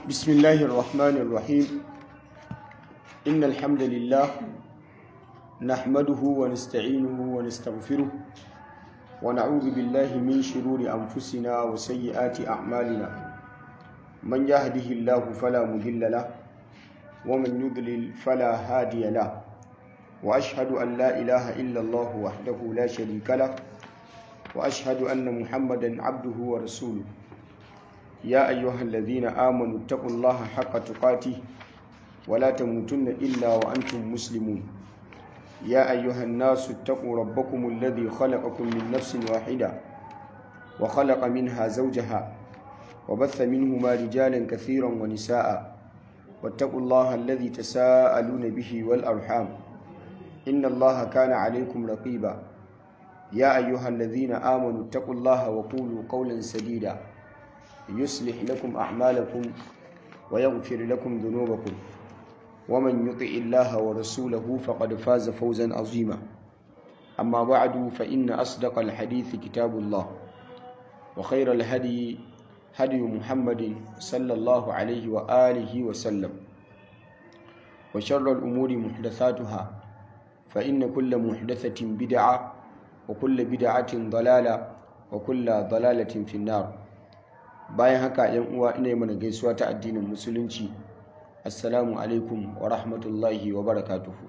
بسم الله الرحمن الرحيم إن الحمد لله نحمده ونستعينه ونستغفره ونعوذ بالله من شرور أنفسنا وسيئات أعمالنا من يهده الله فلا مضل له ومن يضلل فلا هادي له وأشهد أن لا إله إلا الله وحده لا شريك له وأشهد أن محمدا عبده ورسوله يا أيها الذين آمنوا اتقوا الله حق تقاته ولا تموتن إلا وأنتم مسلمون يا أيها الناس اتقوا ربكم الذي خلقكم من نفس واحدة وخلق منها زوجها وبث منهما رجالا كثيرا ونساء واتقوا الله الذي تساءلون به والأرحام إن الله كان عليكم رقيبا يا أيها الذين آمنوا اتقوا الله وقولوا قولا سديدا يصلح لكم أعمالكم ويغفر لكم ذنوبكم ومن يطع الله ورسوله فقد فاز فوزا عظيما أما بعد فإن أصدق الحديث كتاب الله وخير الهدي هدي محمد صلى الله عليه وآله وسلم وشر الأمور محدثاتها فإن كل محدثة بدعة وكل بدعة ضلالة وكل ضلالة في النار bayan haka yan uwa ina yi mana gaisuwa ta addinin musulunci assalamu alaikum wa rahmatullahi wa barakatuhu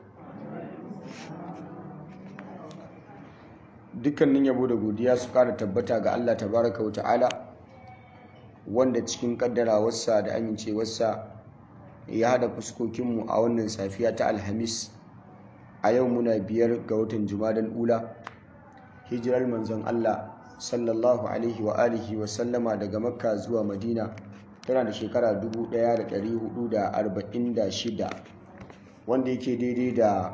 dukkanin yabo da godiya su kara tabbata ga Allah tabaraka wa ta'ala wanda cikin kaddarawarsa da amincewarsa ya hada fuskokinmu a wannan safiya ta alhamis a yau muna biyar ga watan jumadan ula hijirar manzon Allah sallallahu alaihi wa alihi wa sallama daga makka zuwa madina tana da shekara 1446 wanda yake daidai da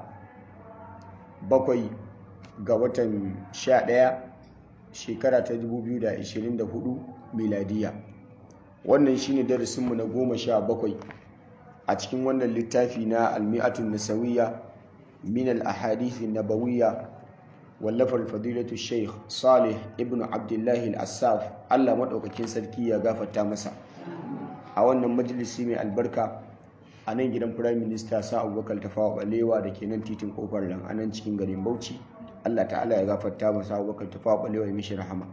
bakwai ga watan 11 shekara ta 2024 miladiya wannan shine darasinmu na goma sha bakwai a cikin wannan littafi na almi'atun nasawiyya min al-ahadithi nabawiyya wallafar fadilatu sheikh salih ibn abdullahi al-assaf allah maɗaukakin sarki ya gafarta masa a wannan majalisi mai albarka a nan gidan firayim minista sa abubakar tafawa balewa da ke nan titin kofar nan a nan cikin garin bauchi allah ta'ala ya gafarta masa abubakar tafawa balewa ya mishi rahama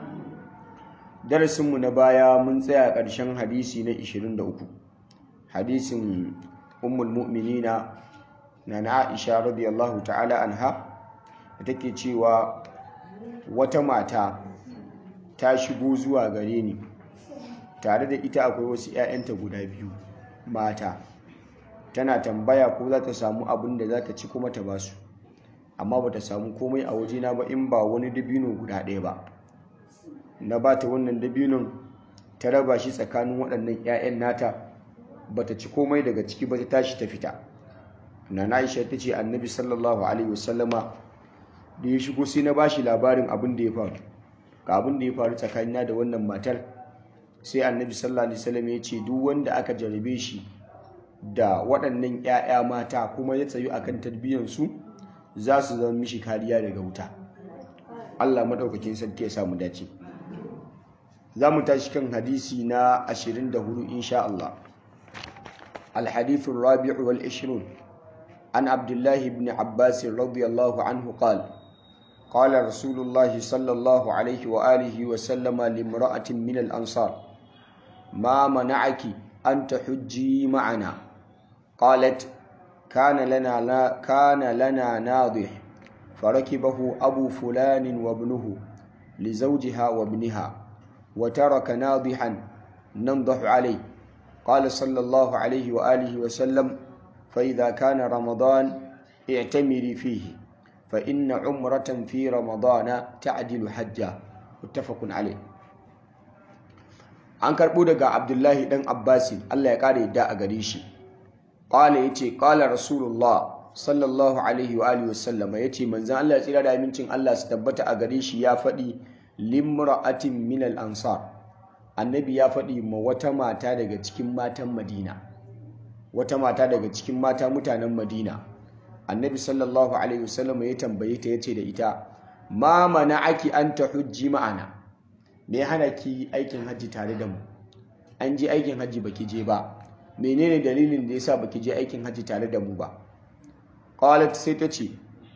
darasinmu na baya mun tsaya ƙarshen hadisi na 23 hadisin ummul mu'minina na na aisha radiyallahu ta'ala anha da take cewa wata mata ta shigo zuwa gare ni tare da ita akwai wasu 'ya'yanta guda biyu mata tana tambaya ko za ta samu abin da za ta ci kuma ta basu amma ba ta samu komai a wajena ba in ba wani dabino guda ɗaya ba na ba ta wannan dabinon ta raba shi tsakanin waɗannan 'ya'yan nata ba ta ci komai daga ciki ba ta tashi ta fita na aisha ta ce annabi sallallahu alaihi wasallama da ya shigo sai na bashi labarin abin da ya faru ga abin da ya faru tsakanina da wannan matar sai annabi sallallahu alaihi wasallam ya ce duk wanda aka jarabe shi da waɗannan 'ya'ya mata kuma ya tsayu akan tarbiyyar su za su zama mishi kariya daga wuta Allah madaukakin sarki ya samu dace za mu tashi kan hadisi na 24 insha Allah الحديث الرابع والعشرون عن عبد الله بن عباس رضي الله عنه قال قال رسول الله صلى الله عليه وآله وسلم لامرأة من الأنصار ما منعك أن تحجي معنا قالت كان لنا لا كان لنا ناضح فركبه أبو فلان وابنه لزوجها وابنها وترك ناضحا ننضح عليه قال صلى الله عليه وآله وسلم فإذا كان رمضان اعتمري فيه فإن عمرة في رمضان تعدل حجة متفق عليه an karɓo daga abdullahi ɗan abbasin allah ya ƙara yadda a gare shi ƙwala ya ce ƙwala rasulullah sallallahu alaihi wa alihi wasallama ya ce manzan allah ya tsira da amincin allah su tabbata a gare shi ya faɗi limra'atin minal ansar annabi ya faɗi ma wata mata daga cikin matan madina wata mata daga cikin mata mutanen madina annabi sallallahu alaihi wasallam ya tambaye ta yace da ita ma mana aki an ta hujji ma'ana me hana ki aikin hajji tare da mu an je aikin hajji baki je ba menene dalilin da yasa baki je aikin hajji tare da mu ba qalat sai ta ce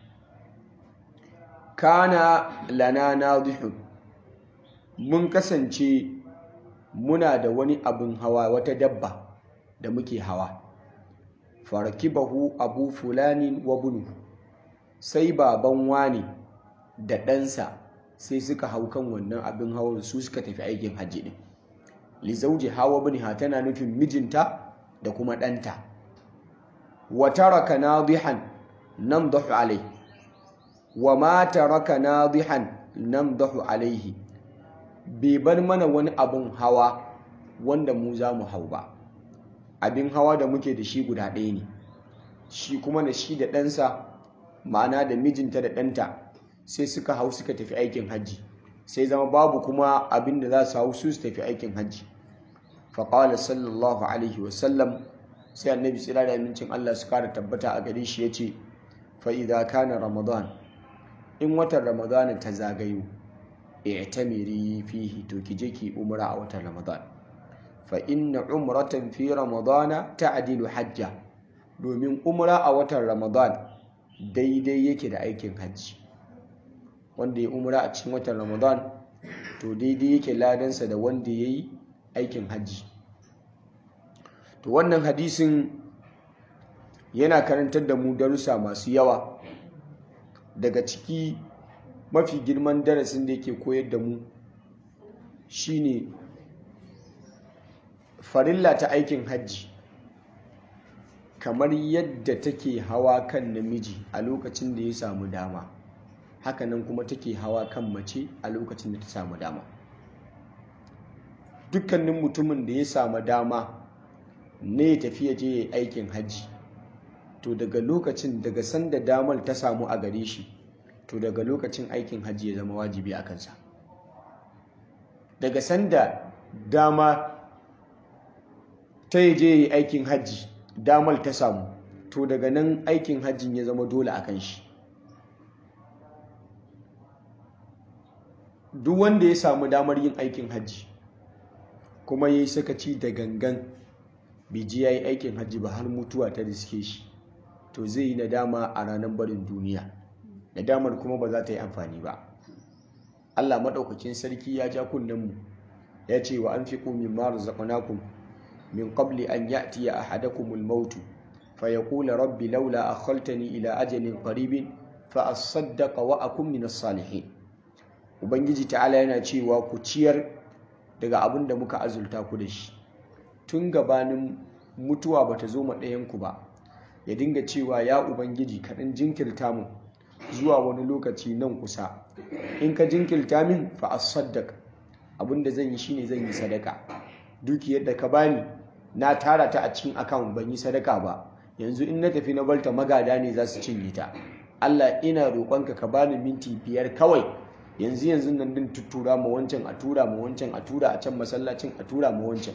kana lana nadihun mun kasance muna da wani abin hawa wata dabba da muke hawa farakibahu abu fulanin wa bunu sai baban wani da ɗansa sai suka hau kan wannan abin hawan su suka tafi aikin hajji ɗin lizauji hawa biniha tana nufin mijinta da kuma ɗanta wa taraka nadihan namdahu alai wa ma taraka nadihan namdahu alaihi bai bar mana wani abin hawa wanda mu za mu hau ba abin hawa da muke da shi guda ɗaya ne shi kuma da shi da ɗansa ma'ana da mijinta da ɗanta sai suka hau suka tafi aikin hajji sai zama babu kuma abin da za su hau su su tafi aikin hajji faƙawar sallallahu alaihi wasallam sai annabi tsira da amincin allah su kara tabbata a gare shi ya ce fa'iza kana ramadan in watan ramadan ta zagayo i'tamiri fihi to ki je ki umra a watan ramadan fa inna umratan fi ramadana ta'dilu hajja domin umra a watan ramadan daidai yake da aikin hajji wanda ya umra a cikin watan ramadan to daidai yake ladansa da wanda ya yi aikin hajji to wannan hadisin yana karantar da mu darussa masu yawa daga ciki mafi girman darasin da yake koyar da mu shine farilla ta aikin hajji kamar yadda take hawa kan namiji a lokacin da ya samu dama hakanan kuma take hawa kan mace a lokacin da ta samu dama dukkanin mutumin da ya samu dama ne ya tafi ya je aikin hajji to daga lokacin daga sanda damar ta samu a gare shi to daga lokacin aikin hajji ya zama wajibi a kansa daga sanda dama ta yi je aikin hajji damar ta samu to daga nan aikin hajjin ya zama dole a kan shi duk wanda ya samu damar yin aikin hajji kuma ya yi sakaci da gangan biji ya yi aikin hajji ba har mutuwa ta riske shi to zai yi nadama a ranar barin duniya nadamar kuma ba za ta yi amfani ba allah maɗaukakin sarki ya ja kunnenmu ya ce wa an fi ƙumin maru zaɓanakun min qabli an ya'tiya ahadakumul mautu fa yaqula rabbi laula akhaltani ila ajalin qaribin fa asaddaqa wa akun minas salihin ubangiji ta'ala yana cewa ku ciyar daga abin da muka azulta ku da shi tun gabanin mutuwa bata zo ma ɗayan ku ba ya dinga cewa ya ubangiji kaɗan jinkirta mu zuwa wani lokaci nan kusa in ka jinkirta min fa asaddaq abin da zan yi shine zan yi sadaka dukiyar da ka bani na tara ta a cikin akawun ban yi sadaka ba yanzu in na tafi na balta magada ne za su cinye ta Allah ina roƙonka ka bani minti biyar kawai yanzu yanzu nan din tuttura ma wancan a tura ma wancan a tura a can masallacin a tura ma wancan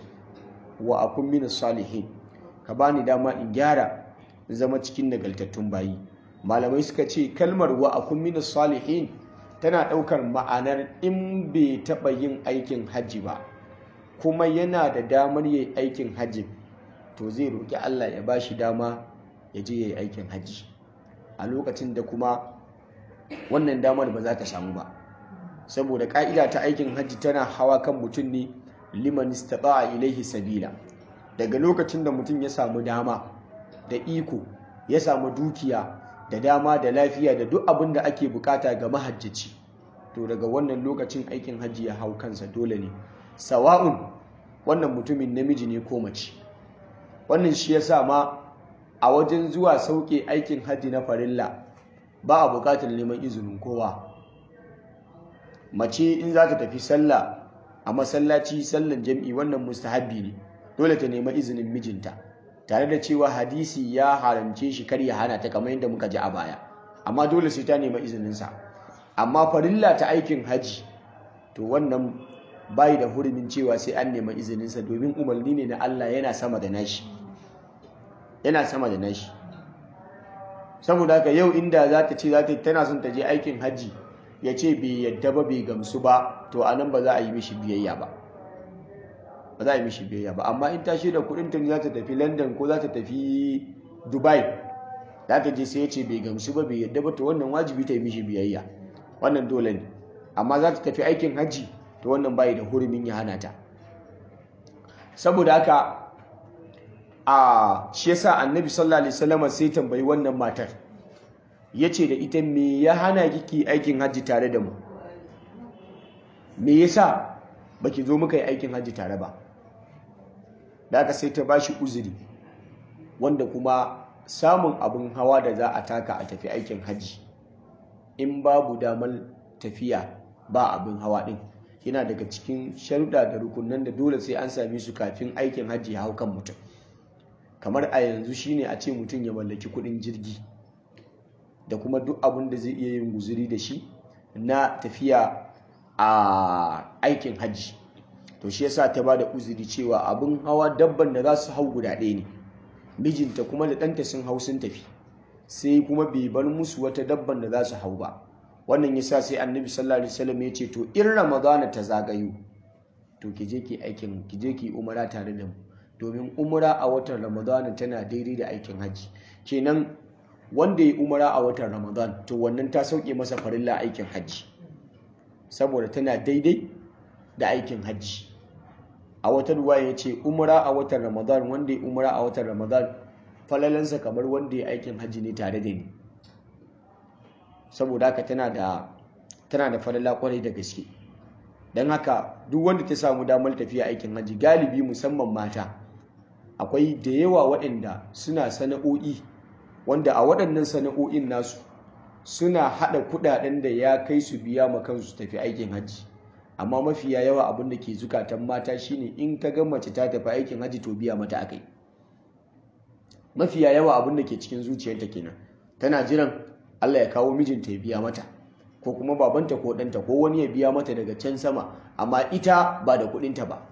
wa akun min salihin ka bani dama in gyara in zama cikin nagaltattun bayi malamai suka ce kalmar wa akun min salihin tana ɗaukar ma'anar in bai taɓa yin aikin hajji ba kuma yana da damar yi aikin hajji to zai roƙi Allah ya ba shi dama ya je ya yi aikin hajji a lokacin da kuma wannan damar ba za ta samu ba saboda ƙa'ida ta aikin hajji tana hawa kan mutum ne liman istata'a ilaihi sabila daga lokacin da mutum ya samu dama da iko ya samu dukiya da dama da lafiya da duk abin da ake bukata ga mahajjaci to daga wannan lokacin aikin hajji ya hau kansa dole ne sawa'un wannan mutumin namiji ne ko mace wannan shi yasa ma a wajen zuwa sauke aikin hajji na farilla ba a bukatar neman izinin kowa mace in za ta tafi sallah a masallaci sallan jam'i wannan mustahabbi ne dole ta nema izinin mijinta tare da cewa hadisi ya haramce shi kar ya hana ta kamar yadda muka ji a baya amma dole sai ta nema izininsa amma farilla ta aikin haji to wannan bai da hurumin cewa sai an nema izininsa domin umarni ne na Allah yana sama da nashi yana sama da nashi saboda haka yau inda za ta ce za ta tana son ta je aikin haji ya ce bai yadda ba bai gamsu ba to a nan ba za a yi mishi biyayya ba ba za a yi mishi biyayya ba amma in ta da kuɗin ta za ta tafi london ko za ta tafi dubai za ta je sai ya ce bai gamsu ba bai yadda ba to wannan wajibi ta yi mishi biyayya wannan dole ne amma za ta tafi aikin hajji to wannan bai da hurumin ya hana ta saboda haka a shi yasa annabi sallallahu alaihi wasallam sai tambayi wannan matar yace da ita me ya hana kiki aikin hajji tare da mu me yasa baki zo muka yi aikin hajji tare ba da aka sai ta bashi uzuri wanda kuma samun abin hawa da za a taka a tafi aikin hajji in babu damar tafiya ba abin hawa din yana daga cikin sharuɗa da rukunan da dole sai an same su kafin aikin hajji ya hau kan mutum kamar a yanzu shine a ce mutum ya mallaki kuɗin jirgi da kuma duk abin da zai iya yin guzuri da shi na tafiya a aikin hajji to shi yasa ta ba da uzuri cewa abin hawa dabban da za su hau guda ɗaya ne mijinta kuma da ɗanta sun hau sun tafi sai kuma bai bar musu wata dabban da za su hau ba wannan yasa sai annabi sallallahu alaihi wasallam ya ce to in ramadana ta zagayo to ki je ki aikin ki je ki umara tare da mu domin umara a watan ramadana tana daidai da aikin hajji kenan wanda ya umara a watan ramadan to wannan ta sauke masa farilla aikin hajji saboda tana daidai da aikin hajji a wata ruwa ya ce umara a watan ramadan wanda ya umara a watan ramadan falalansa kamar wanda ya aikin hajji ne tare da ni saboda haka tana da tana da falala kwarai da gaske don haka duk wanda ta samu damar tafiya aikin hajji galibi musamman mata akwai da yawa waɗanda suna sana'o'i wanda a waɗannan sana'o'in nasu suna haɗa kuɗaɗen da ya kai su biya ma kansu tafi aikin hajji amma mafiya yawa abin da ke zukatan mata shine in ka ga mace ta tafi aikin hajji to biya mata akai mafiya yawa abin da ke cikin zuciyarta kenan tana jiran Allah ya kawo mijinta ya biya mata ko kuma babanta ko ɗanta ko wani ya biya mata daga can sama amma ita ba da kuɗinta ba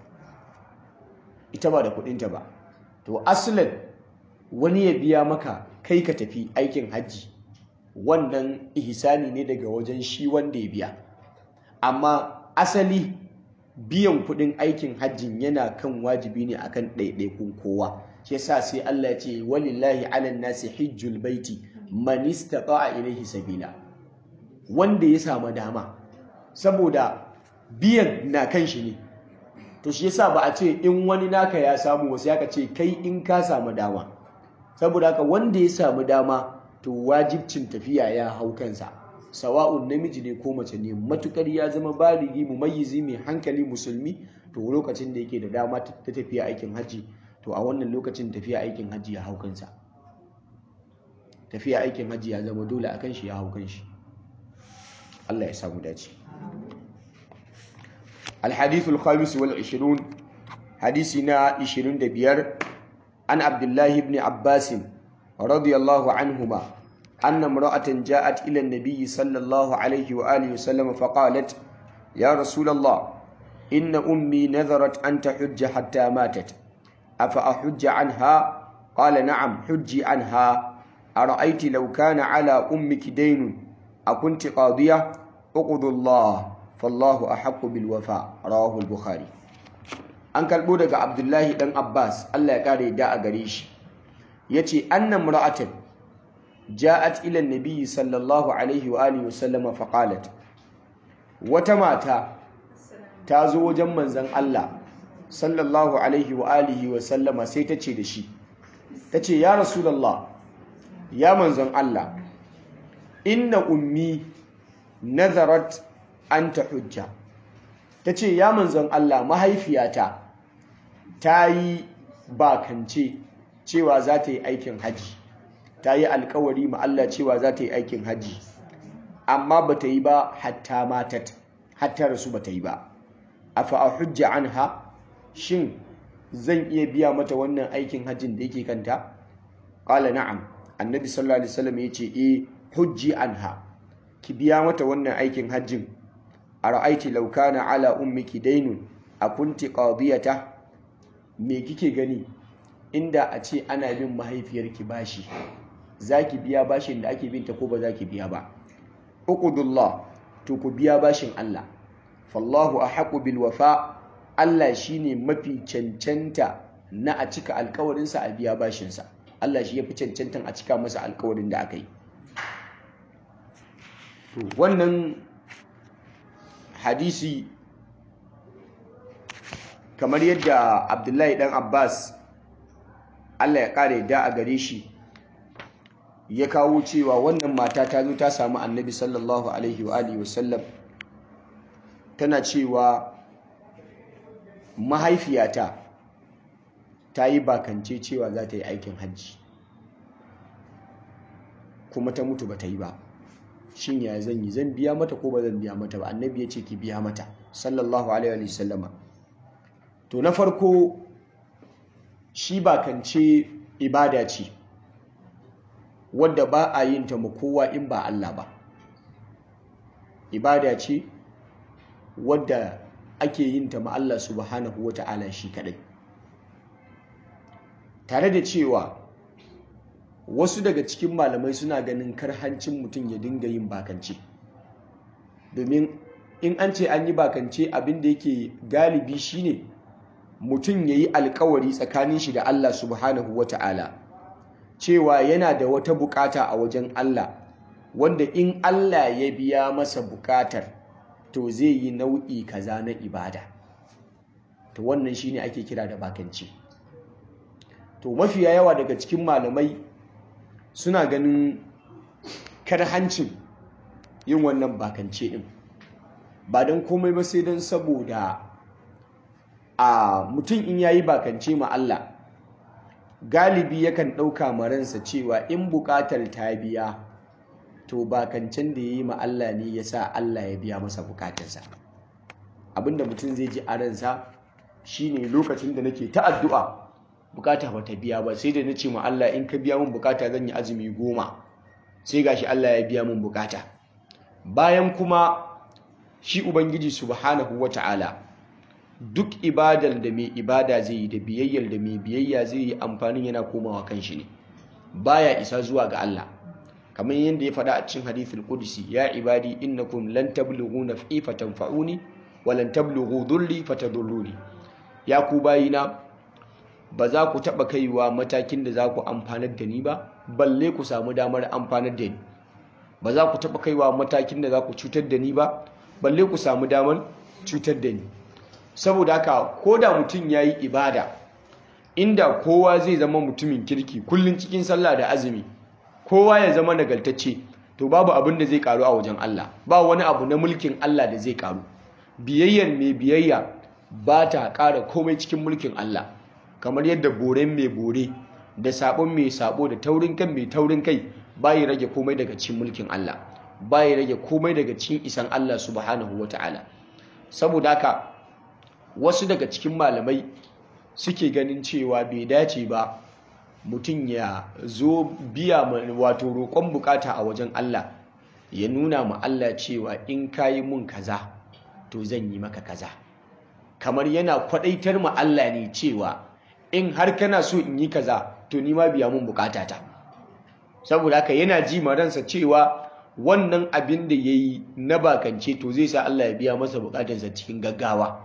ita ba da kuɗinta ba to asalin wani ya biya maka kai ka tafi aikin hajji wannan ihsani ne daga wajen shi wanda ya biya amma asali biyan kuɗin aikin hajjin yana kan wajibi ne akan ɗaiɗaikun kowa shi yasa sai Allah ya ce walillahi ala nasi hijjul baiti man istata'a ilayhi sabila wanda ya samu dama saboda biyan na kan shi ne to shi yasa ba a ce in wani naka ya samu wasu ya ce kai in ka samu dama saboda haka wanda ya samu dama to wajibcin tafiya ya hau kansa sawa'un namiji ne ko mace ne matukar ya zama baligi mumayyizi mai hankali musulmi to lokacin da yake da dama ta tafiya aikin hajji to a wannan lokacin tafiya aikin hajji ya hau kansa tafiya aikin hajji ya zama dole akan shi ya hau kanshi Allah ya samu dace الحديث الخامس والعشرون حديثنا عشرين دبير عن عبد الله بن عباس رضي الله عنهما أن امرأة جاءت إلى النبي صلى الله عليه وآله وسلم فقالت يا رسول الله إن أمي نذرت أن تحج حتى ماتت أفأحج عنها قال نعم حجي عنها أرأيت لو كان على أمك دين أكنت قاضية أقضوا الله fallahu ahaqqu bil wafa rawahu al-bukhari an kalbo daga abdullahi dan abbas Allah ya kare da a gare shi yace anna mar'atan ja'at ila an-nabi sallallahu alaihi wa alihi wa sallama fa qalat wata mata ta zo wajen manzon Allah sallallahu alaihi wa alihi wa sallama sai ta ce da shi tace ya rasulullah ya manzon Allah inna ummi nazarat an ta hujja ta ce ya manzon Allah mahaifiyata ta yi bakance cewa za ta yi aikin haji ta yi alkawari ma Allah cewa za ta yi aikin haji amma ba ta yi ba hatta matat hatta rasu ba ta yi ba a fa'a hujja an ha shin zan iya biya mata wannan aikin hajjin da yake kanta ƙala na'am annabi sallallahu alaihi wasallam ya ce e hujji an ha ki biya mata wannan aikin hajjin ara'aiti law kana ala ummiki daynun akunti qadiyata me kike gani inda a ce ana bin mahaifiyarki bashi zaki biya bashin da ake binta ko ba zaki biya ba uqudullah to ku biya bashin Allah fallahu ahqqu bil wafa Allah shine mafi cancanta na a cika alkawarinsa a biya bashinsa Allah shi ya fi cancantan a cika masa alkawarin da aka yi wannan hadisi kamar yadda abdullahi dan abbas Allah ya kare da a gare shi ya kawo cewa wannan mata ta zo ta samu annabi sallallahu alaihi wa alihi wasallam tana cewa mahaifiyata ta yi bakance cewa za ta yi aikin hajji kuma ta mutu ba ta yi ba shin ya zan yi zan biya mata ko ba zan biya mata ba annabi ya ce ki biya mata sallallahu alaihi wa sallama to na farko shi bakance ibada ce wadda ba a yin ta ma kowa in ba Allah ba ibada ce wadda ake yin ta ma Allah subhanahu wa ta'ala shi kadai tare da cewa wasu daga cikin malamai suna ganin karhancin mutum ya dinga yin bakance domin in an ce an yi bakance abin da yake galibi shine mutum ya yi alkawari tsakanin shi da Allah subhanahu wa ta'ala cewa yana da wata bukata a wajen Allah wanda in Allah ya biya masa bukatar to zai yi nau'i kaza na ibada to wannan shine ake kira da bakance to mafiya yawa daga cikin malamai suna ganin karhancin yin wannan bakance din ba don komai ba sai don saboda a mutum in yayi bakance ma Allah galibi yakan ɗauka maransa cewa in buƙatar ta biya to bakancen da ya yi ma Allah ne ya sa Allah ya biya masa buƙatarsa abinda mutum zai ji a ransa shine lokacin da nake ta addu'a bukata ba ta biya ba sai da na ce ma Allah in ka biya min bukata zan yi azumi goma sai gashi Allah ya biya min bukata bayan kuma shi ubangiji subhanahu wata'ala duk ibadar da mai ibada zai yi da biyayyar da mai biyayya zai yi amfanin yana komawa kan shi ne baya isa zuwa ga Allah kamar yadda ya faɗa a cikin hadithul qudsi ya ibadi innakum lan tablughu naf'i fatanfa'uni wa lan tablughu dhurri fatadurruni ya ku bayina ba za ku taɓa kaiwa matakin da za ku amfanar da ni ba balle ku samu damar amfanar da ni ba za ku taɓa kaiwa matakin da za ku cutar da ni ba balle ku samu damar cutar da ni saboda haka ko da mutum ya yi ibada inda kowa zai zama mutumin kirki kullum cikin sallah da azumi kowa ya zama nagartacce to babu abin da zai karu a wajen Allah ba wani abu na mulkin Allah da zai karu biyayyar mai biyayya ba ta ƙara komai cikin mulkin Allah kamar yadda boren mai bore da sabon mai sabo da taurin kan mai taurin kai bayi rage komai daga cikin mulkin Allah bayi rage komai daga cikin isan Allah subhanahu wata'ala saboda haka wasu daga cikin malamai suke ganin cewa bai dace ba mutum ya zo biya wato roƙon bukata a wajen Allah ya nuna ma Allah cewa in kayi mun kaza to zan yi maka kaza kamar yana kwadaitar ma Allah ne cewa in har kana so in yi kaza to ni ma biya mun bukatata saboda haka yana ji ma ransa cewa wannan abin da yayi na bakance to zai sa Allah ya biya masa bukatarsa cikin gaggawa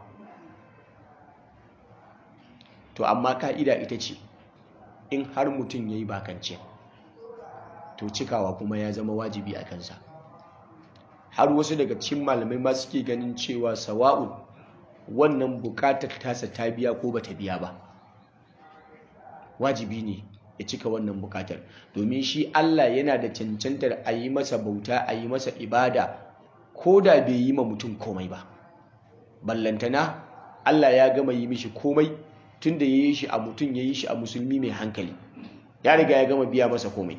to amma ka'ida ita ce in har mutum yayi bakance to cikawa kuma ya zama wajibi a kansa har wasu daga cikin malamai ma suke ganin cewa sawa'un wannan bukatar tasa ta biya ko bata biya ba wajibi ne ya cika wannan bukatar domin shi Allah yana da cancantar a yi masa bauta a yi masa ibada ko da bai yi ma mutum komai ba ballantana Allah ya gama yi mishi komai tun da ya yi shi a mutum ya yi shi a musulmi mai hankali ya riga ya gama biya masa komai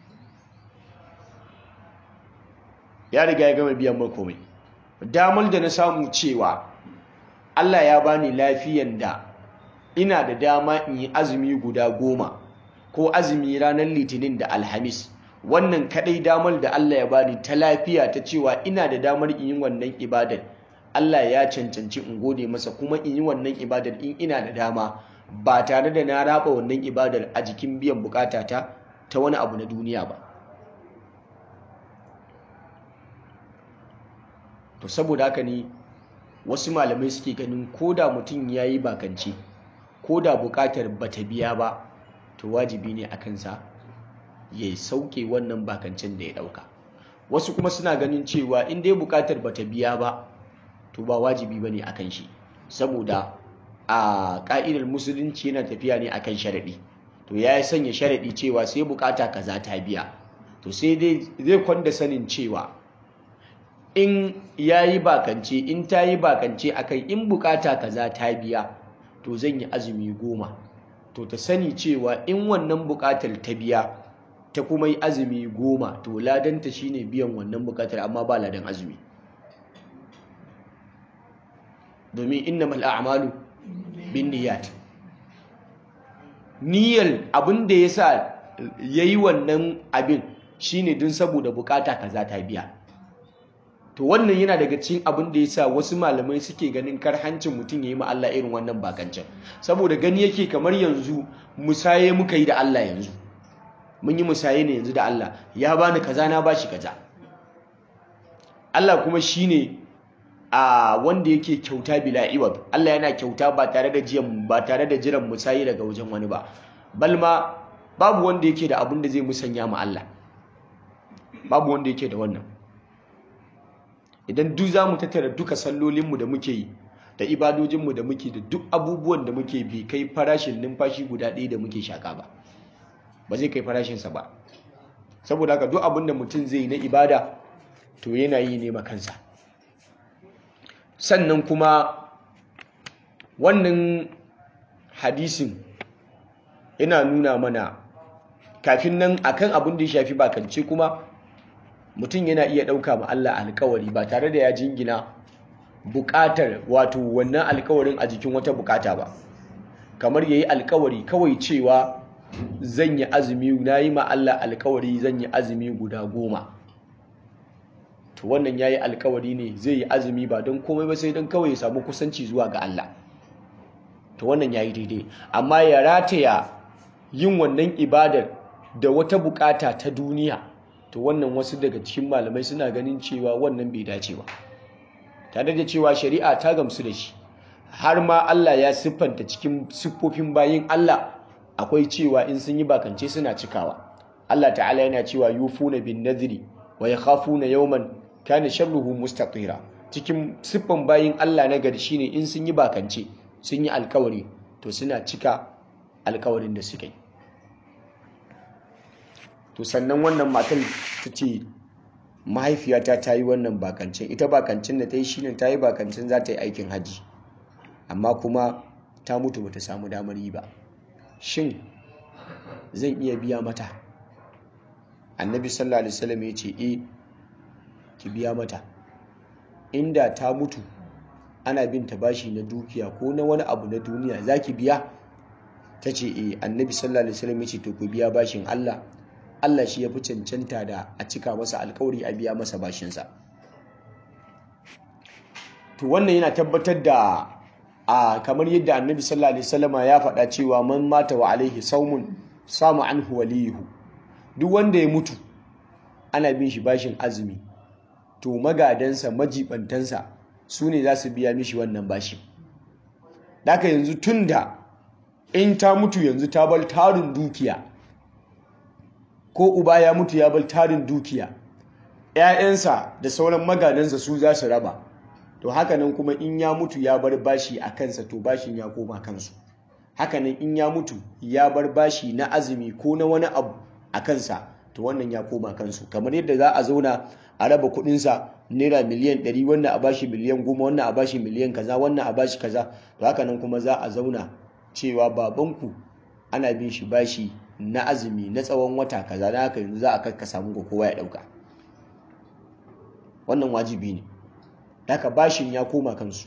ya riga ya gama biyan masa komai damar da na samu cewa Allah ya bani lafiyan da ina da dama in yi azumi guda goma ko azumi ranar litinin da alhamis wannan kadai damar da Allah ya bani ta lafiya ta cewa ina da damar in yi wannan ibadar Allah ya cancanci in gode masa kuma in yi wannan ibadar in ina da dama ba tare da na raba wannan ibadar a jikin biyan bukatata ta wani abu na duniya ba to saboda haka ne wasu malamai suke ganin ko da mutum ya yi bakance ko da buƙatar bata biya ba to wajibi ne a kansa ya sauke wannan bakancen da ya ɗauka wasu kuma suna ganin cewa in dai buƙatar bata biya ba to ba wajibi ba ne a kan shi saboda a ƙa'idar musulunci yana tafiya ne akan sharaɗi to ya yi sanya sharaɗi cewa sai buƙata kaza ta biya to sai dai zai kwanda sanin cewa in ya yi bakance in ta yi bakance akan in buƙata kaza ta biya to zan yi azumi goma to ta sani cewa in wannan buƙatar ta biya ta kuma yi azumi goma to ladanta shine biyan wannan buƙatar amma ba ladan azumi domin innamal a'malu bin niyyat niyyar abin da yasa yayi wannan abin shine dun saboda bukata kaza ta biya to wannan yana daga cikin abin da yasa wasu malamai suke ganin karhancin mutum yayi ma Allah irin wannan bakancin saboda gani yake kamar yanzu musaye muka yi da Allah yanzu mun yi musaye ne yanzu da Allah ya bani kaza na bashi kaza Allah kuma shine a wanda yake kyauta bila iwab Allah yana kyauta ba tare da jiyan ba tare da jiran musayi daga wajen wani ba balma babu wanda yake da abin da zai musanya ma Allah babu wanda yake da wannan idan duk zamu tattara duka sallolinmu da muke yi da ibadojinmu da muke da duk abubuwan da muke bi kai farashin numfashi guda ɗaya da muke shaka ba ba zai kai farashinsa ba saboda haka duk abin da mutum zai yi na ibada to yana yi ne ma kansa sannan kuma wannan hadisin yana nuna mana kafin nan akan abin da ya shafi bakance kuma mutum yana iya ɗauka ma Allah alkawari ba tare da ya jingina buƙatar wato wannan alkawarin a jikin wata buƙata ba kamar ya yi alkawari kawai cewa zan yi azumi na yi ma Allah alkawari zan yi azumi guda goma to wannan ya yi alkawari ne zai yi azumi ba don komai ba sai don kawai ya samu kusanci zuwa ga Allah to wannan ya yi daidai amma ya rataya yin wannan ibadar da wata bukata ta duniya to wannan wasu daga cikin malamai suna ganin cewa wannan bai dace ba tare da cewa shari'a ta gamsu da shi har ma Allah ya siffanta cikin siffofin bayin Allah akwai cewa in sun yi bakance suna cikawa Allah ta'ala yana cewa yufuna bin nadhri wa yakhafuna yawman kana sharruhu mustatira cikin siffan bayin Allah na gari shine in sun yi bakance sun yi alkawari to suna cika alkawarin da suka yi to sannan wannan matar ta ce mahaifiyata ta yi wannan bakancin ita bakancin da ta yi shine ta yi bakancin za ta yi aikin hajji amma kuma ta mutu bata samu damar yi ba shin zan iya biya mata annabi sallallahu alaihi wasallam ya ce eh ki biya mata inda ta mutu ana bin ta bashi na dukiya ko na wani abu na duniya zaki biya ta ce eh annabi sallallahu alaihi wasallam ya ce to ku biya bashin Allah Allah shi ya fi cancanta da a cika masa alkawari a biya masa bashinsa to wannan yana tabbatar da a kamar yadda annabi sallallahu alaihi wasallama ya faɗa cewa man mata wa alaihi saumun samu anhu waliyuhu duk wanda ya mutu ana bin shi bashin azumi to magadansa majibantansa su ne za su biya mishi wannan bashi daka yanzu tunda in ta mutu yanzu ta bar tarin dukiya ko uba ya mutu ya bar tarin dukiya ‘ya'yansa da sauran magadansa su za su raba to hakanan kuma in ya mutu ya bar bashi a kansa to bashin ya koma kansu hakanan in ya mutu ya bar bashi na azumi ko na wani abu a kansa to wannan ya koma kansu kamar yadda za a zauna a raba kudinsa naira miliyan 100 wannan a bashi miliyan 10 wannan a bashi miliyan kaza wannan a bashi kaza to hakanan kuma za a zauna cewa babanku ana bin shi bashi na azumi na tsawon wata kaza da haka yanzu za a karkasa muku kowa ya dauka wannan wajibi ne haka bashin ya koma kansu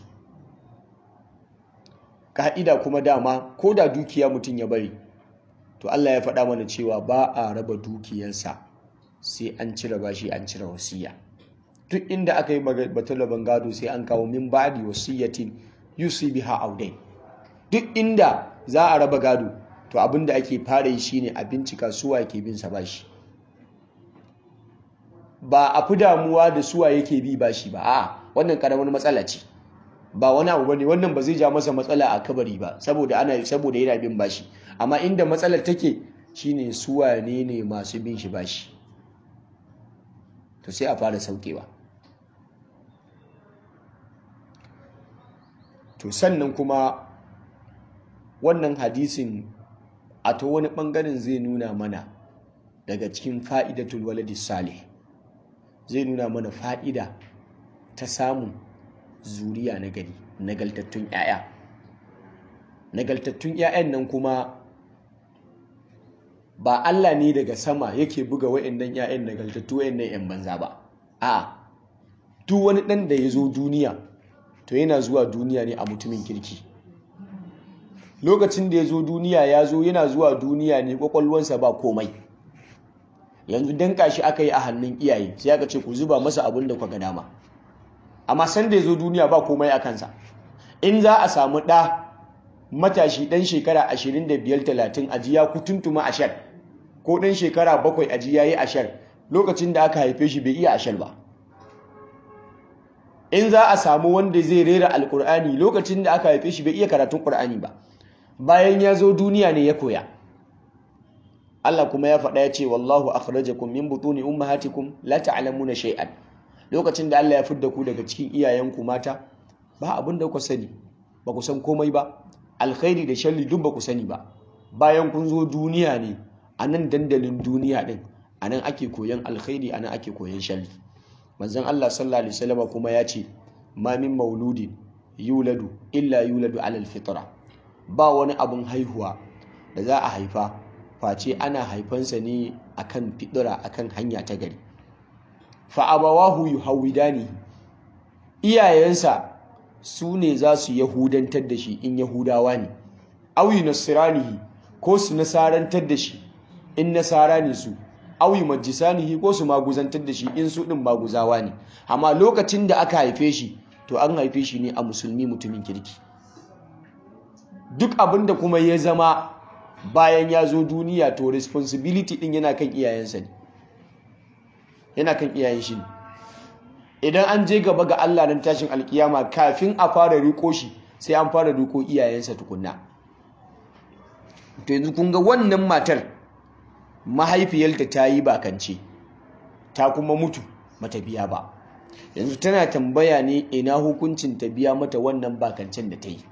ka'ida kuma dama ko da dukiya mutum ya bari to Allah ya faɗa mana cewa ba a raba dukiyarsa sai an cire bashi an cire wasiya duk inda aka yi batalaban gado sai an kawo min ba'di wasiyatin yusi biha audain duk inda za a raba gado to abinda ake fara yi shine a bincika suwa yake bin sa bashi ba a fi damuwa da suwa yake bi bashi ba a wannan karamar matsala ce ba wani abu bane wannan ba zai ja masa matsala a kabari ba saboda ana saboda yana bin bashi amma inda matsalar take shine su wane ne masu bin shi bashi to sai a fara saukewa to sannan kuma wannan hadisin a to wani bangaren zai nuna mana daga cikin fa'idatul waladi salih zai nuna mana fa'ida ta samun zuriya na gari nagaltattun 'ya'ya nagaltattun 'ya'yan nan kuma ba Allah ne daga sama yake buga wa'annan 'ya'yan nagaltattu wa'annan 'yan banza ba a duk wani ɗan da ya zo duniya to yana zuwa duniya ne a mutumin kirki lokacin da ya zo duniya ya zo yana zuwa duniya ne kwakwalwansa ba komai yanzu danka shi aka yi a hannun iyaye sai aka ce ku zuba masa abin da ga dama amma san da ya zo duniya ba komai a kansa in za a samu ɗa matashi ɗan shekara 25-30 ajiya kutuntuma ashar ko ɗan shekara bakwai ajiya yi ashar lokacin da aka haife shi bai iya ashar ba in za a samu wanda zai rera alkur'ani lokacin da aka haife shi bai iya karatun ƙur'ani ba bayan ya zo duniya ne ya koya Allah kuma ya faɗa ya ce wallahu akhrajakum min butuni ummahatikum la ta'lamuna shay'an lokacin da Allah ya fidda ku daga cikin iyayenku mata ba abin da ku sani ba ku san komai ba alkhairi da sharri duk ba ku sani ba bayan kun zo duniya ne a nan dandalin duniya din a nan ake koyan alkhairi a nan ake koyan sharri manzon Allah sallallahu alaihi wasallam kuma ya ce ma min mauludin yuladu illa yuladu alal fitra ba wani abun haihuwa da za a haifa face ana haifansa ne akan fidira akan hanya ta gari fa abawahu yuhawidani iyayensa su ne za su yahudantar da shi in yahudawa ne auyi nasiranihi ko su nasarantar da shi in nasara ne su auyi majisanihi ko su maguzantar da shi in su ɗin maguzawa ne amma lokacin da aka haife shi to an haife shi ne a musulmi mutumin kirki duk abin da kuma ya zama bayan ya zo duniya to responsibility ɗin yana kan iyayensa ne yana kan iyayen shi ne idan an je gaba ga Allah nan tashin alkiyama kafin a fara riko shi sai an fara riko iyayensa tukunna to yanzu kun ga wannan matar mahaifiyarta ta yi bakance ta kuma mutu mata biya ba yanzu tana tambaya ne ina hukuncin ta biya mata wannan bakancen da ta yi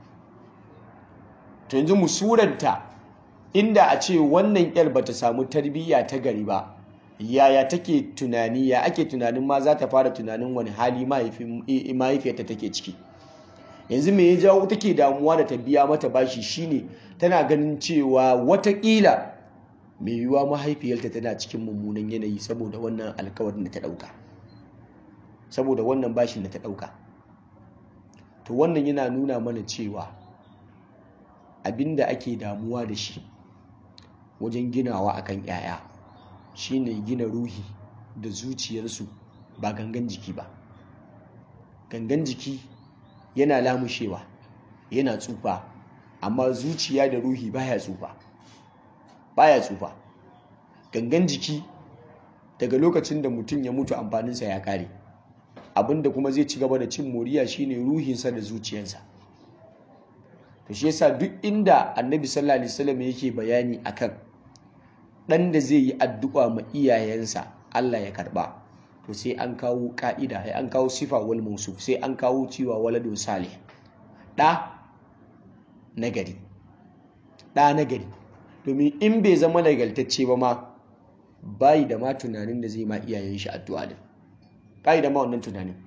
to yanzu musuranta inda a ce wannan yar bata samu tarbiyya ta gari ba yaya take tunani ya ake tunanin ma za ta fara tunanin wani hali mahaifiyarta take ciki yanzu me ya jawo take damuwa da ta biya mata bashi shine tana ganin cewa watakila mai yiwuwa mahaifiyarta tana cikin mummunan yanayi saboda wannan alkawarin da ta dauka saboda wannan bashin da ta dauka to wannan yana nuna mana cewa abinda ake damuwa da shi wajen ginawa akan 'ya'ya shine gina ruhi da zuciyarsu ba gangan jiki ba gangan jiki yana lamushewa yana tsufa amma zuciya da ruhi baya tsufa baya tsufa gangan jiki daga lokacin da mutum ya mutu amfaninsa ya kare abinda kuma zai ci gaba da cin moriya shine ruhinsa da zuciyarsa to shi yasa duk inda annabi sallallahu alaihi wasallam yake bayani akan dan da zai yi addu'a ma iyayensa Allah ya karba to sai an kawo ka'ida sai an kawo sifa wal mawsuf sai an kawo cewa waladun salih da nagari da nagari domin in bai zama nagartacce ba ma bayi da ma tunanin da zai ma iyayen shi addu'a din bayi da ma wannan tunanin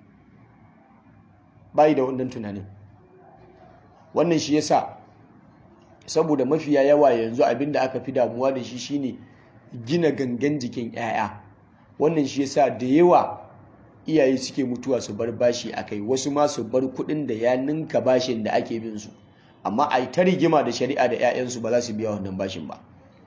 bayi da wannan tunanin wannan shi yasa saboda mafiya yawa yanzu abinda aka fi damuwa da shi shine gina gangan jikin 'ya'ya wannan shi yasa da yawa iyaye suke mutuwa su bar bashi a kai wasu ma su bar kuɗin da ya ninka bashin da ake bin su amma a ta rigima da shari'a da 'ya'yansu ba za su biya wannan bashin ba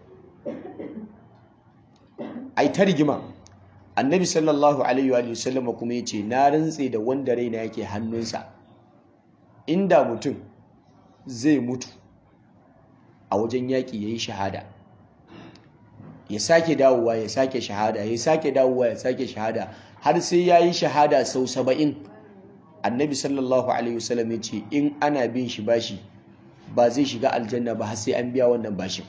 a ta rigima annabi sallallahu alaihi wa sallam kuma ya ce na rantse da wanda raina yake hannunsa inda mutum zai mutu a wajen yaƙi ya yi shahada ya sake dawowa ya sake shahada ya sake dawowa ya sake shahada har sai ya yi shahada sau saba'in annabi sallallahu alaihi wasallam ya ce in ana bin shi bashi ba zai shiga aljanna ba har sai an biya wannan bashin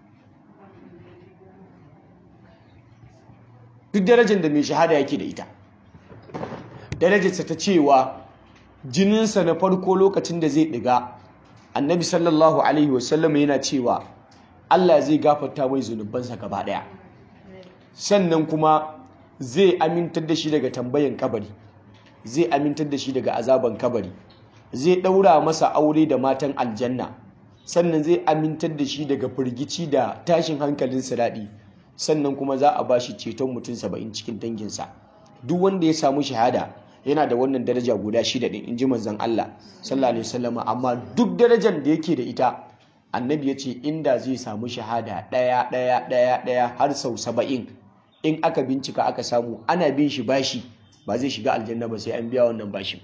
duk darajar da mai shahada yake da ita darajarsa ta cewa jininsa na farko lokacin da zai ɗiga annabi sallallahu alaihi wasallam yana cewa Allah zai gafarta mai zunubansa gaba ɗaya sannan kuma zai amintar da shi daga tambayan kabari zai amintar da shi daga azaban kabari zai ɗaura masa aure da matan aljanna sannan zai amintar da shi daga firgici da tashin hankalin siraɗi sannan kuma za a ba shi ceton mutum saba'in cikin danginsa duk wanda ya samu shahada yana da wannan daraja guda shida ɗin in ji manzon Allah sallallahu alaihi wasallam amma duk darajar da yake da ita annabi ya ce inda zai samu shahada ɗaya ɗaya ɗaya ɗaya har sau saba'in in aka bincika aka samu ana bin shi bashi ba zai shiga aljanna ba sai an biya wannan bashin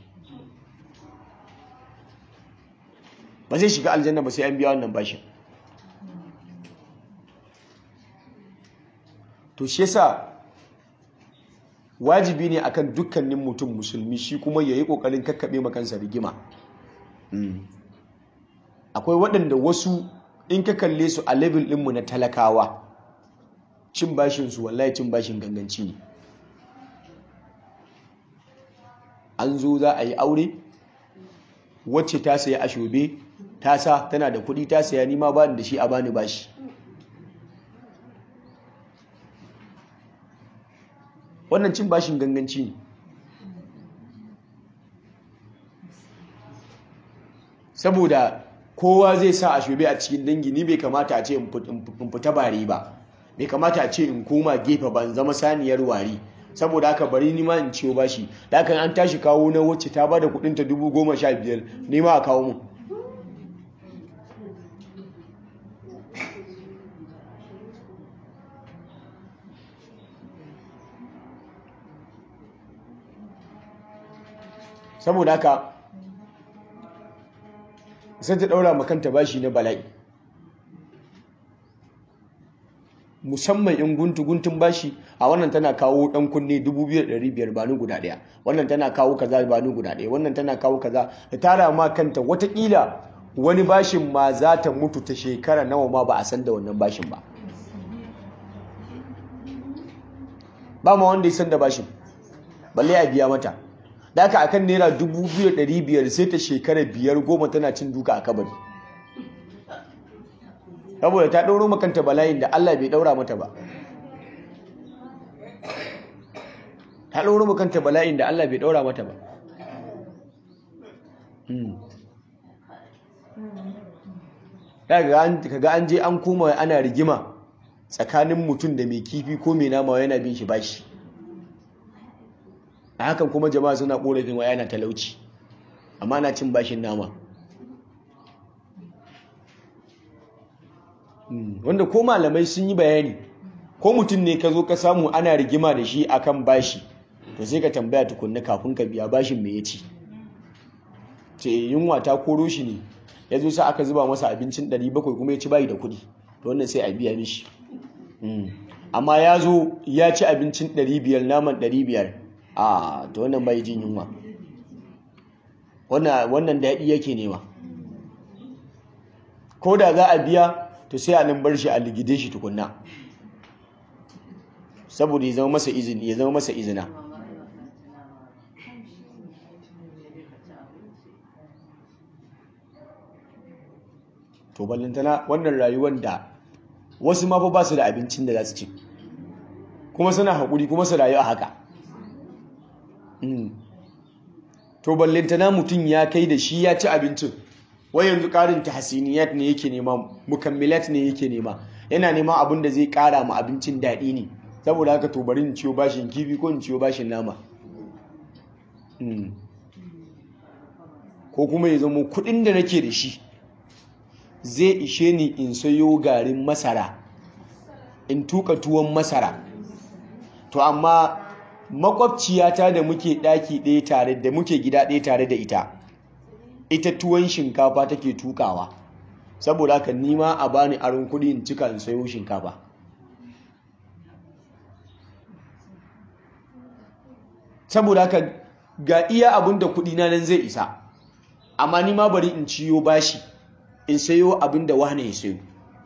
ba zai shiga aljanna ba sai an biya wannan bashin to shi yasa wajibi ne akan dukkanin mutum musulmi shi kuma yayi kokarin kakkabe makansa rigima akwai waɗanda wasu in ka kalle su a level ɗinmu na talakawa cin bashin su wallahi cin bashin ganganci ne an zo za a yi aure wacce ta saya ashobe ta sa tana da kuɗi ta saya nima ba da shi a bani bashi wannan cin bashin ganganci ne saboda kowa zai sa a shobe a cikin dangi ni bai kamata a ce in fita bari ba bai kamata a ce in koma gefe ban zama saniyar wari saboda haka bari ni ma in ciwo bashi da haka an tashi kawo na wacce ta bada kudinta dubu goma sha biyar ni ma a kawo mu saboda haka sai ta daura makanta bashi na bala'i musamman in guntu guntun bashi a wannan tana kawo dan kunne 2500 ba ni guda daya wannan tana kawo kaza ba ni guda daya wannan tana kawo kaza da tara ma kanta watakila wani bashin ma za ta mutu ta shekara nawa ma ba a san da wannan bashin ba ba ma wanda ya san da bashin balle a biya mata da aka akan naira 2500 sai ta shekara biyar goma tana cin duka a kabari saboda ta ɗauro makanta bala'in da Allah bai ɗaura mata ba ta ɗauro makanta bala'in da Allah bai ɗaura mata ba kaga an je an koma ana rigima tsakanin mutum da mai kifi ko mai nama yana bin shi bashi a hakan kuma jama'a suna korafin waya yana talauci amma na cin bashin nama wanda ko malamai sun yi bayani ko mutum ne ka zo ka samu ana rigima da shi akan bashi to sai ka tambaya tukunna kafin ka biya bashin me ya ci ce yunwa ta koro shi ne ya zo sa aka zuba masa abincin 700 kuma ya ci bayi da kuɗi to wannan sai a biya mishi amma ya zo ya ci abincin 500 naman 500 a to wannan bai jin yunwa wannan daɗi yake nema ko da za a biya to sai a nan bar shi a ligide shi tukunna saboda ya zama masa izini ya zama masa izina to ballantana wannan rayuwar da wasu ma ba su da abincin da za su ci kuma suna haƙuri kuma su rayu a haka to ballantana mutum ya kai da shi ya ci abincin wai yanzu ƙarin tahsiniyat ne yake nema mukammilat ne yake nema yana nema abin da zai ƙara ma abincin daɗi ne saboda haka to bari in ciyo bashin kifi ko in ciyo bashin nama ko kuma ya zama kuɗin da nake da shi zai ishe ni in sayo garin masara in tuka tuwon masara to amma makwabciyata da muke ɗaki ɗaya tare da muke gida ɗaya tare da ita ita tuwon shinkafa take tukawa saboda haka nima a bani aron kuɗi in cika in sayo shinkafa saboda haka ga iya abin da kuɗi na nan zai isa amma ni ma bari in ciyo bashi in sayo abin da wane ya sayo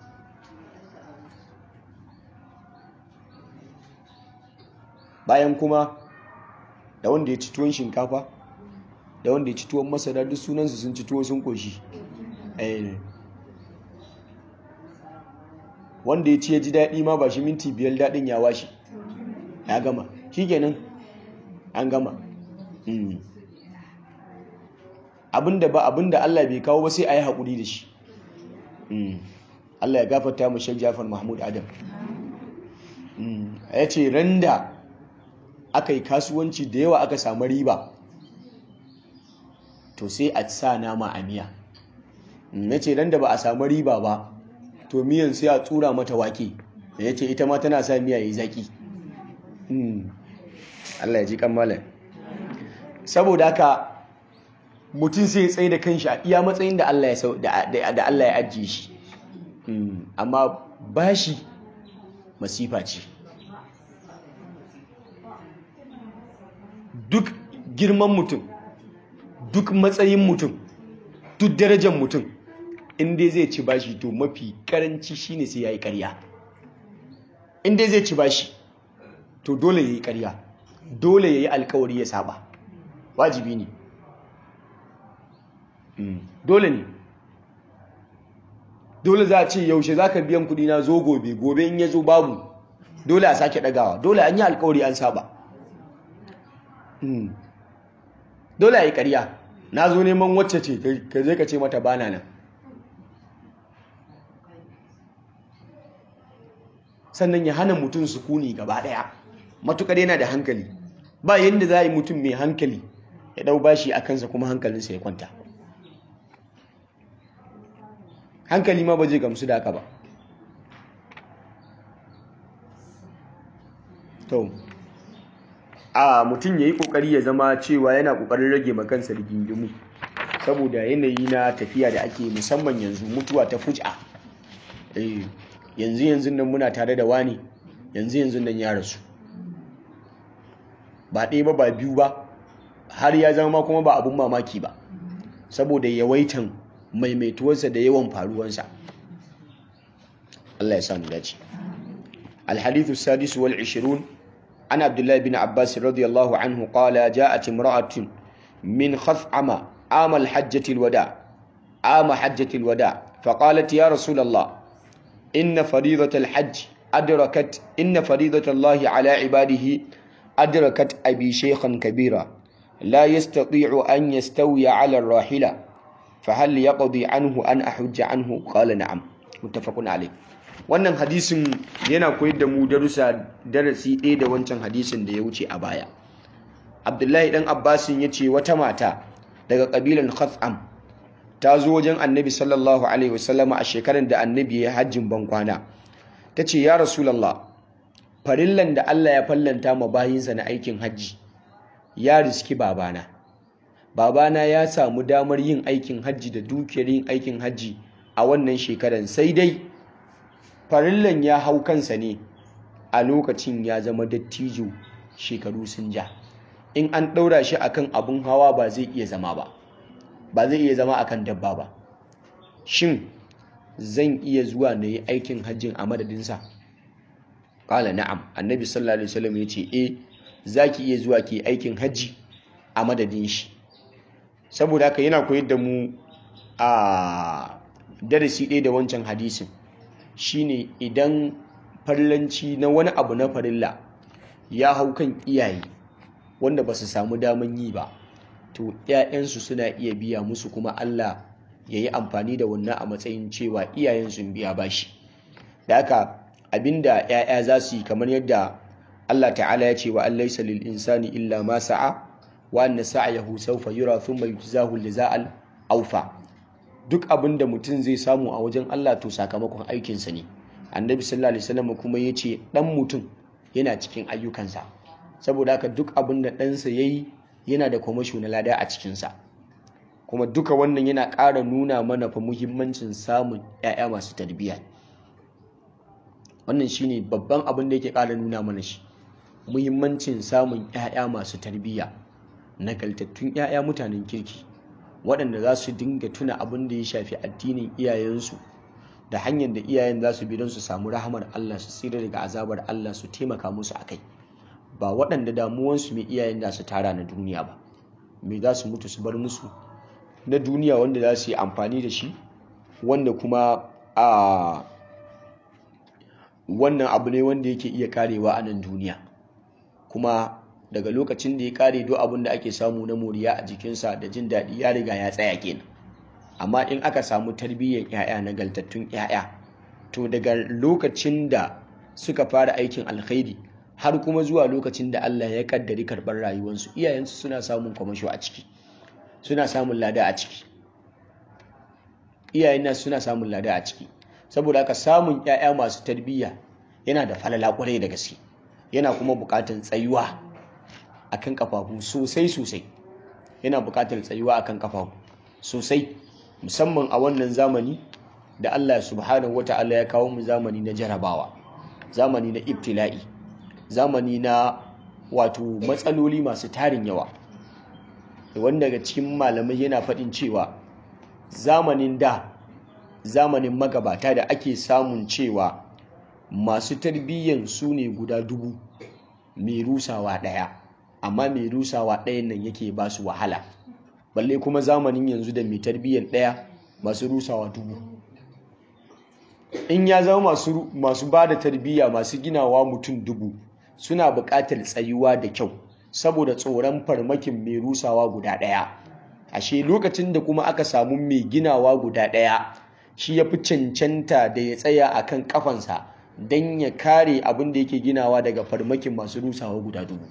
bayan kuma da wanda ya ci tuwon shinkafa da wanda ya ci tuwon masara duk sunansu sun ci tuwo sun koshi wanda ya ci ya ji daɗi ma ba shi minti biyar daɗin ya washe ya gama shi kenan an gama abinda ba abinda Allah bai kawo ba sai a yi haƙuri da shi Allah ya gafarta mu Sheikh Jafar Mahmud Adam ya ce randa aka yi kasuwanci da yawa aka samu riba to sai a sa nama a miya ya ce randa ba a samu riba ba to miyan sai a tsura mata wake ya ce ita ma tana sa miya yi zaki Allah ya ji kammala saboda haka mutum sai ya tsaye da kanshi a iya matsayin da Allah ya ajiye shi amma bashi masifa ce duk girman mutum duk matsayin mutum duk darajar mutum inda zai ci bashi to mafi karanci shine sai ya yi karya inda zai ci bashi to dole ya yi karya dole ya yi alkawari ya saba wajibi ne dole ne dole za a ce yaushe za ka biyan kudi na zo gobe gobe in ya zo babu dole a sake dagawa dole an yi alkawari an saba dole a yi karya na zo neman wacce ce ka zai ka ce mata bana nan sannan ya hana mutum sukuni gaba daya matukar yana da hankali ba yadda za a yi mutum mai hankali ya dau bashi a kansa kuma hankalinsa ya kwanta hankali ma ba zai gamsu da haka ba to a mutum ya yi kokari ya zama cewa yana kokarin rage makansa rigingimu saboda yanayi na tafiya da ake musamman yanzu mutuwa ta fuja yanzu yanzu nan muna tare da wani yanzu yanzu nan ya rasu ba ɗaya ba ba biyu ba har ya zama kuma ba abun mamaki ba saboda yawaitan maimaituwarsa da yawan faruwansa Allah ya samu dace الحديث السادس والعشرون عن عبد الله بن عباس رضي الله عنه قال جاءت امرأة من خثعم عام الحجة الوداع عام حجة الوداع فقالت يا رسول الله إن فريضة الحج أدركت إن فريضة الله على عباده أدركت أبي شيخا كبيرا لا يستطيع أن يستوي على الراحلة فهل يقضي عنه أن أحج عنه قال نعم متفق عليه wannan hadisin yana koyar da mu darussa darasi ɗaya da wancan hadisin da ya wuce a baya abdullahi dan abbasin ya ce wata mata daga ƙabilan khatham ta zo wajen annabi sallallahu alaihi wasallama a shekarar da annabi ya hajjin bankwana ta ce ya rasulallah farillan da allah ya fallanta ma bayinsa na aikin hajji ya riski babana babana ya samu damar yin aikin hajji da dukiyar yin aikin hajji a wannan shekarar sai dai farillan ya hau kansa ne a lokacin ya zama dattijo shekaru sun ja in an ɗaura shi akan abun hawa ba zai iya zama ba ba zai iya zama akan dabba ba shin zan iya zuwa na yi aikin hajjin a madadinsa ƙala na'am annabi sallallahu alaihi wasallam ya ce eh za ki iya zuwa ki aikin hajji a madadin shi saboda haka yana koyar da mu a darasi ɗaya da wancan hadisin shine idan farlanci na wani abu na farilla ya hau kan iyaye wanda ba su samu daman yi ba to 'ya'yansu suna iya biya musu kuma Allah ya yi amfani da wannan a matsayin cewa iyayen sun biya bashi da haka abinda 'ya'ya za su yi kamar yadda Allah ta'ala ya ce wa an laisa lil insani illa ma sa'a wa anna sa'yahu sawfa yura thumma yujzahu al awfa duk abin da mutum zai samu a wajen Allah to sakamakon aikinsa ne annabi sallallahu alaihi wasallam kuma ya ce dan mutum yana cikin ayyukansa saboda haka duk abin da ɗansa ya yi yana da kwamasho na lada a cikinsa kuma duka wannan yana ƙara nuna mana fa muhimmancin samun 'ya'ya masu tarbiyya wannan shine babban abin da yake ƙara nuna mana shi muhimmancin samun 'ya'ya masu tarbiyya nagaltattun 'ya'ya mutanen kirki waɗanda za su dinga tuna abin da ya shafi addinin iyayensu da hanyar da iyayen za su bi don su samu rahamar Allah su tsira daga azabar Allah su taimaka musu a kai ba waɗanda damuwansu mai iyayen da su tara na duniya ba me za su mutu su bar musu na duniya wanda za su yi amfani da shi wanda kuma a wannan abu ne wanda yake iya karewa a nan duniya kuma daga lokacin da ya kare duk abin da ake samu na moriya a jikinsa da jin daɗi ya riga ya tsaya kenan amma in aka samu tarbiyyar 'ya'ya nagaltattun 'ya'ya to daga lokacin da suka fara aikin alkhairi har kuma zuwa lokacin da Allah ya kaddari karɓar rayuwarsu iyayensu suna samun kwamasho a ciki suna samun lada a ciki iyayen nasu suna samun lada a ciki saboda haka samun 'ya'ya masu tarbiyya yana da falala kwarai da gaske yana kuma buƙatar tsayuwa akan kafafu sosai sosai yana buƙatar tsayuwa akan kafafu sosai musamman a wannan zamani da Allah subhanahu wata'ala ya kawo mu zamani na jarabawa zamani na ibtila'i zamani na wato matsaloli masu tarin yawa wanda daga cikin malamai yana faɗin cewa zamanin da zamanin magabata da ake samun cewa masu tarbiyyan su ne guda dubu mai rusawa ɗaya amma mai rusawa ɗayan nan yake ba su wahala balle kuma zamanin yanzu da mai tarbiyyan ɗaya masu rusawa dubu in ya zama masu, masu ba da tarbiyya masu ginawa mutum dubu suna buƙatar tsayuwa da kyau saboda tsoron farmakin mai rusawa guda ɗaya ashe lokacin da kuma aka samu mai ginawa guda ɗaya shi ya fi cancanta da ya tsaya a kan ƙafansa don ya kare abin da yake ginawa daga farmakin masu rusawa guda dubu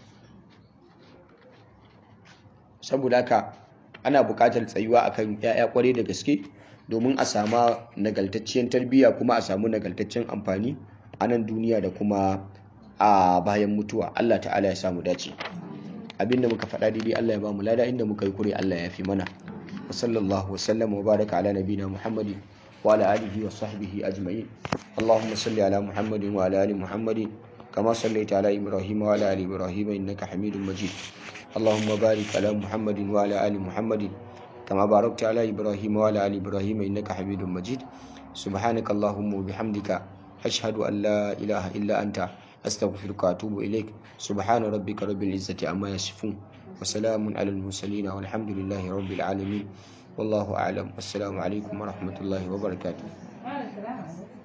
saboda haka ana buƙatar tsayuwa akan 'ya'ya kwarai da gaske domin a sama nagaltacciyar tarbiyya kuma a samu nagaltaccen amfani a nan duniya da kuma a bayan mutuwa Allah ta'ala ya samu dace abinda muka faɗa daidai Allah ya ba mu lada inda muka yi kure Allah ya fi mana wa sallallahu wasallam wa baraka ala nabina muhammadin wa ala alihi wa sahbihi ajma'in اللهم صل على محمد وعلى ال محمد كما صليت على ابراهيم وعلى ال ابراهيم انك حميد مجيد اللهم بارك على محمد وعلى ال محمد كما باركت على ابراهيم وعلى ال ابراهيم انك حميد مجيد سبحانك اللهم وبحمدك اشهد ان لا اله الا انت استغفرك واتوب اليك سبحان ربك رب العزه عما يصفون وسلام على المرسلين والحمد لله رب العالمين والله اعلم والسلام عليكم ورحمه الله وبركاته